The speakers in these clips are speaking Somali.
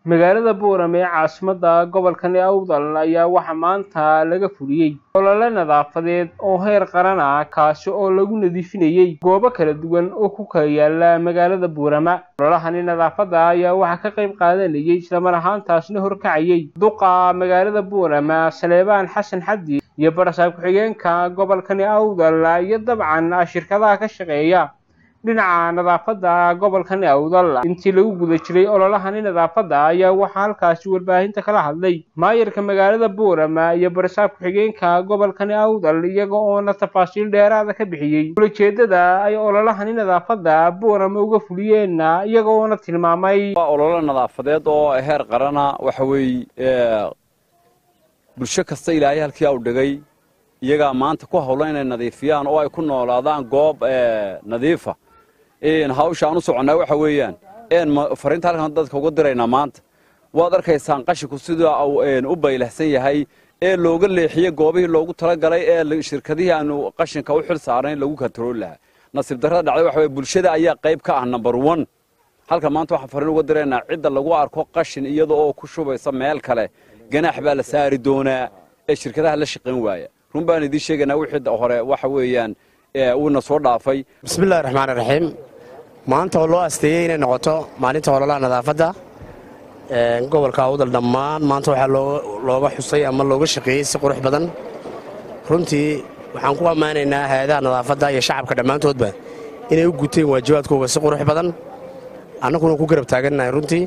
magaalada boorame ee caasimadda gobolka awdal ayaa waxaa maanta laga fuliyey olole nadaafadeed oo heer qaran ah kaasi oo lagu nadiifinayey goobo kala duwan oo ku kala yaala magaalada boorama ololahani nadaafadda ayaa waxaa ka qayb qaadanayay islamar ahaantaasna horkacayay duqa magaalada boorama saleebaan xasan xaddi iyo barasaab ku-xigeenka gobolkani awdal iyo dabcan shirkadaha ka shaqeeya dhinaca nadaafadda gobolkani awdal intii lagu guda jiray ololahani nadaafadda ayaa waxaa halkaasi warbaahinta kala hadlay maayarka magaalada boorama iyo barasaab ku-xigeenka gobolkani awdal iyaga oona tafaasiil dheeraada ka bixiyey ulajeedada ay ololahani nadaafadda boorama uga fuliyeenna iyaga oona tilmaamay ololo nadaafadeed oo heer qarana waxa weeye bulsho kasta ilaahay halkii u dhigay iyagaa maanta ku hawlan inay nadiifiyaan oo ay ku noolaadaan goob nadiifa hawsha aan u soconnaa waxa weeyaan een fariinta halkan dadka uga diraynaa maanta waad arkaysaan qashinku sida u baylahsan yahay ee looga leexiyey goobihii loogu talagalay ee shirkadihii aanu qashinka u xil saarnayn lagu kantarooli lahaa nasiib darrada dhacday waxa weye bulshada ayaa qayb ka ah number one halka maanta waxaan fariin uga diraynaa cidda lagu arko qashin iyada oo ku shubaysa meel kale ganaax baa la saari doonaa ee shirkadaha la shaqayn waaya run baan idiin sheegaynaa wixii hore waxa weeyaan uuna soo dhaafay bismillahi raxmaan raxiim maanta oo loo asteeyey inay noqoto maalinta ololaha nadaafadda gobolka awdal dhammaan maanta waxaa looga xusay ama looga shaqeeyey si qurux badan runtii waxaan ku ammaanaynaa hay-adaha nadaafadda iyo shacabka dhammaantoodba inay u guteen waajibaadkooga si qurux badan annaguna ku garab taagannahay runtii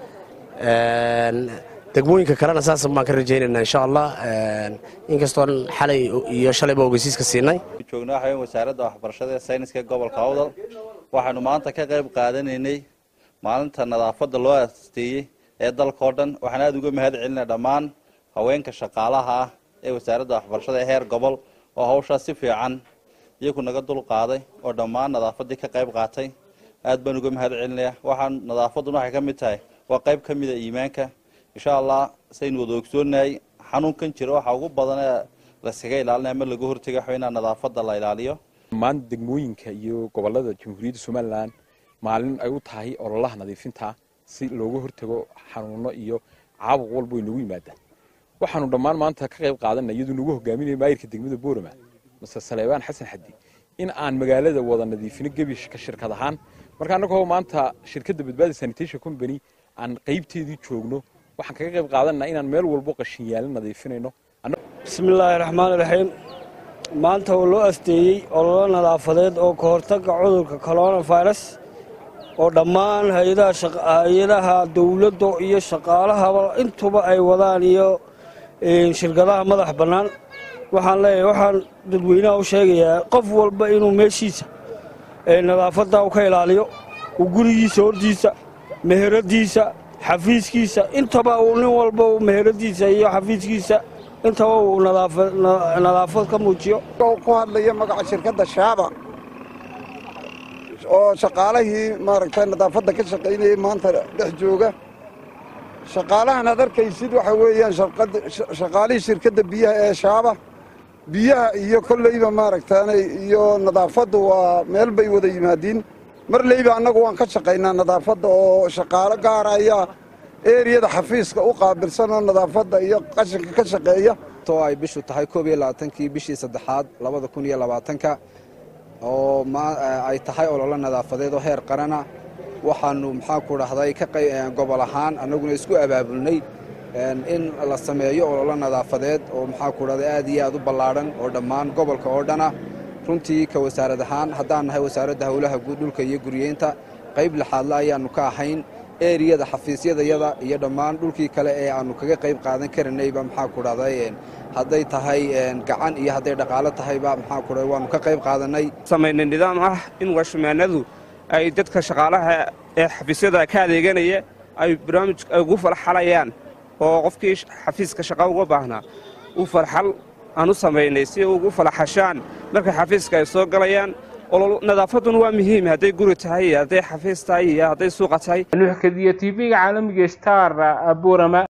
degmooyinka kalena saas baan ka rajaynaynaa insha allah inkastoon xalay iyo shalayba ogeysiiska siinay joognaa waxaweyn wasaaradda waxbarashada ee sayniska ee gobolka awdal waxaanu maanta ka qayb qaadanaynay maalinta nadaafadda loo asteeyey ee dalkao dhan waxaan aada uga mahad celinaa dhammaan haweenka shaqaalaha ah ee wasaaradda waxbarashada ee heer gobol oo hawshaas si fiican iyagu naga dul qaaday oo dhammaan nadaafaddii ka qayb qaatay aad baan uga mahad celinayaa waxaan nadaafadduna waxay ka mid tahay waa qayb ka mida iimaanka insha allah saynu wada ogsoonahay xanuunkan jira waxaa ugu badan ee laskaga ilaalinaya ama laga hortega waxa inaa nadaafadda la ilaaliyo dhammaan degmooyinka iyo gobolada jamhuuriyadda somalilan maalin ay u tahay ololaha nadiifinta si looga hortago xanuuno iyo caabuq walba way noogu yimaadaan waxaanu dhammaan maanta ka qayb qaadanay iyaduu nagu hogaaminaya maayirka degmada boorama mase saleebaan xasan xaddi in aan magaalada wada nadiifino gebishka shirkad ahaan marka annagoo maanta shirkadda badbaadi sanitation company aan qaybteedii joogno waxaan kaga qayb qaadanaa inaan meel walbo qashin yaala nadiifinayno bismillaahi raxmaani raxiim maanta oo loo asteeyey ololo nadaafadeed oo ka hortagga cudurka coronavirus oo dhammaan hay-adaha dowladda iyo shaqaalahaba intuba ay wadaan iyo shirkadaha madax bannaan waxaan leeyahay waxaan dadweynaha u sheegayaa qof walba inuu meeshiisa nadaafadda ka ilaaliyo uu gurigiisa hortiisa meheradiisa xafiiskiisa intaba uu nin walba uu meheradiisa iyo xafiiskiisa intaba uu nadaafad ka muujiyo ku hadlaya magaca shirkadda shaaba oo shaqaalihii maaragtay nadaafadda ka shaqaynayay maanta dhex jooga shaqaalahan aad arkaysid waxa weeyaan shaqaalihii shirkadda biyaha ee shaaba biyaha iyo kolleyba maaragtaanay iyo nadaafaddu waa meel bay wada yimaadiin marleyba annagu waan ka shaqaynaa nadaafadda oo shaqaalo gaara ayaa eeriyada xafiiska u qaabilsan oo nadaafadda iyo qashinka ka shaqeeya oo ay bishu tahay koob iyo labaatankii bishii saddexaad labada kun iyo labaatanka oo ay tahay ololo nadaafadeed oo heer qarana waxaanu maxaanku dhahday ka gobol ahaan annaguna isku abaabulnay in la sameeyo ololo nadaafadeed oo maxaanku dhahday aad iyo aad u ballaadhan oo dhammaan gobolka oo dhana runtii ka wasaarad ahaan haddaan nahay wasaaradda howlaha dhulka iyo guryeynta qayb lixaadle ayaannu ka ahayn eriyada xafiisyadayada iyo dhammaan dhulkii kale ee aannu kaga qayb qaadan karanayba maxaanku dhahday hadday tahay gacan iyo hadday dhaqaalo tahayba maxaanku dhahday waannu ka qayb qaadannay samaynay nidaam ah in washmaanadu ay dadka shaqaalaha ee xafiisyada ka adeeganaya ay barnaamij ugu falxalayaan oo qofkii xafiiska shaqa uga baahnaa u falxal aan u samaynay si ugu falaxashaan markay xafiiska ay soo galayaan nadaafadduna waa muhiim hadday guri tahay iyo hadday xafiis tahay iyo hadday suuqa tahay nuuxkadiyo tv-ga caalamiga star boorama